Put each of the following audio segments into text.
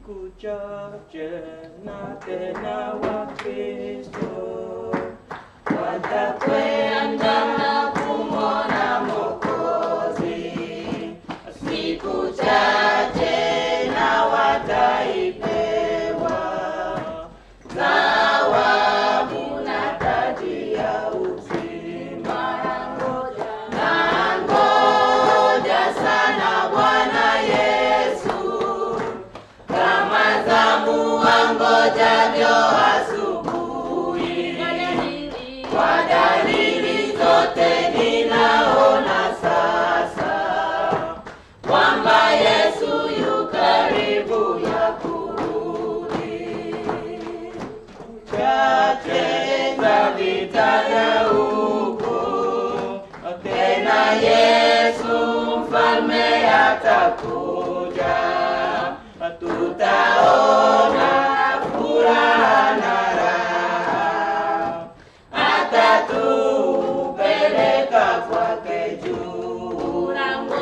siku chache na tena Wakristo watakwenda kumwona Mwokozi siku chache na wataipewa thawabu na taji ya uzima. Nangoja sana Bwana Yesu, kama zamu wangojavyo asubuhi. Kwa dalili zote ninaona sasa kwamba Yesu yu karibu ya kurudi. Chache za vitaja huko tena, Yesu mfalme atakuja, tutaona furaha na raha, atatupeleka kwake juu.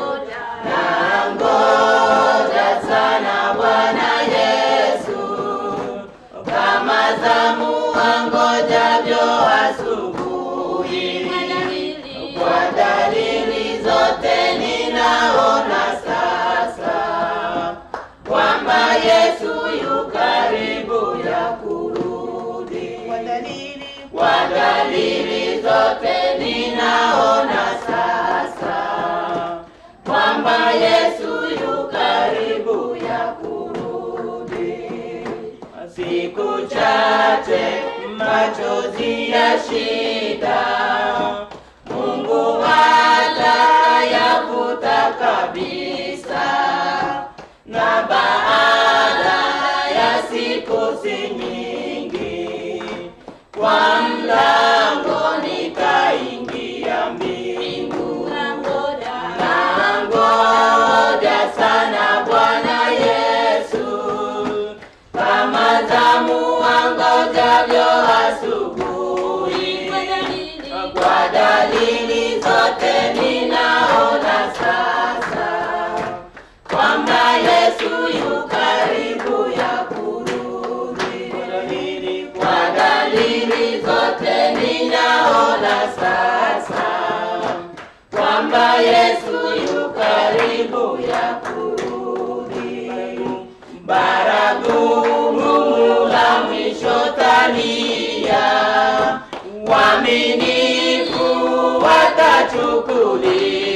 Nangoja sana Bwana Yesu, kama zamu wangojavyo asubuhi. Kwa dalili zote ninaona sasa kwamba Yesu yu karibu ya kurudi. Kwa dalili zote ninaona sasa kwamba Yesu yu karibu ya kurudi. Siku chache machozi ya shida, Mungu atayafuta kabisa, na baada ya siku si nyingi, kwa mlango nitaingia mbingu. Nangoja sana Bwana Yesu, kama zamu wangojavyo asubuhi. Kwa dalili zote ninaona sasa kwamba Yesu yu karibu ya kurudi. Kwa dalili zote ninaona sasa kwamba Yesu yu karibu ya kurudi. Baragumu la mwisho talia, waaminifu watachukuliwa